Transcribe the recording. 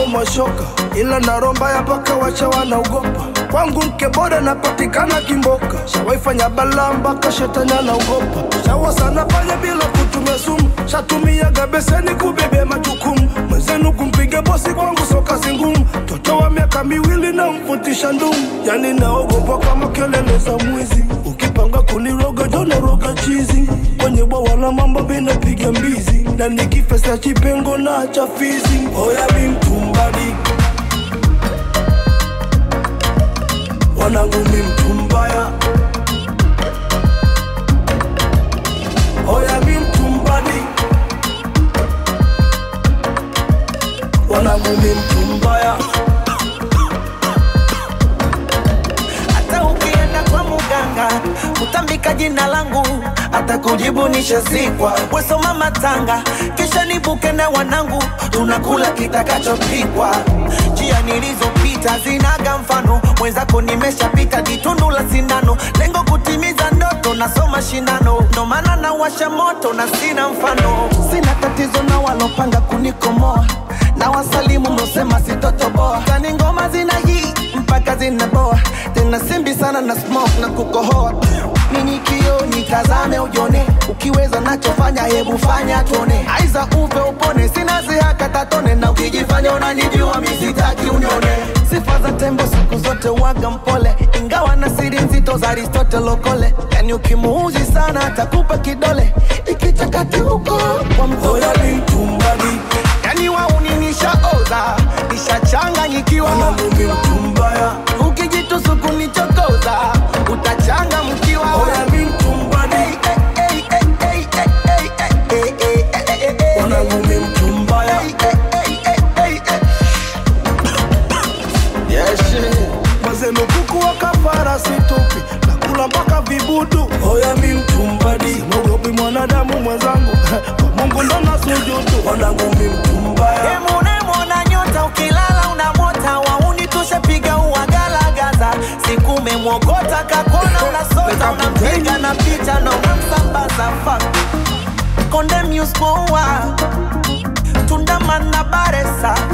mashoka, ila naromba ya paka wacha wanaogopa. Kwangu mke bora napatikana Kimboka, shawaifanya balaa mpaka shetani anaogopa. Shawa sana pale bila kutumia sumu, shatumiaga beseni kubebea majukumu. Mwenzenu kumpiga bosi kwangu so kazi ngumu, mtoto wa miaka miwili na mfutisha ndumu, yani naogopa kama kelele za mwizi. Ukipanga kuniroga jona roga chizi, kwenye bwawa la mambo binapiga mbizi, na nikifesa chipengo na cha fizi. Oya mi mtumbadi wanangu mi mtu mbaya, oya mi mtumbadi wanangu mi mtu mbaya. hata ukienda kwa muganga utambika jina langu hata kujibu nishazikwa wesoma matanga kisha nibuke na wanangu tunakula kitakachopikwa njia nilizopita zinaga mfano mwenzako nimeshapita ditundu la sindano lengo kutimiza ndoto nasoma shindano ndo maana nawasha moto na sina mfano sina tatizo na walopanga kunikomoa na wasalimu mlosema sitotoboa kani ngoma zina hii mpaka zinaboa tena simbi sana na smoke na kukohoa nini kio nitazame ujone ukiweza nachofanya hebu fanya tuone aiza upe upone sina zihaka tatone na ukijifanya unanijua misitaki unione sifa za tembo siku zote waga mpole ingawa na siri nzito za aristotle okole yani ukimuuzi sana atakupa kidole ikichakati huko kwa mtoto Oya mi mtumbadi yani wauni nishaoza nishachanganyikiwa wanangu mi mtu mbaya, ukijitusu kunichokoza utachanga mkiwa oya mi mtumbadi wanangu mi mtu mbaya. Mwenzenu kuku wa kafara situpi, nakula mpaka vibudu. Oya mi mtumbadi, mogopi mwanadamu mwenzangu, kwa Mungu ndo nasujudu. Wanangu mi mtu mbaya, Unemwona nyota ukilala unamota wauni tushapiga uwagalagaza siku umemwogota kakona unasota unampiga na picha na unamsambaza fuck Konde Muse Moa Tundamana Baresa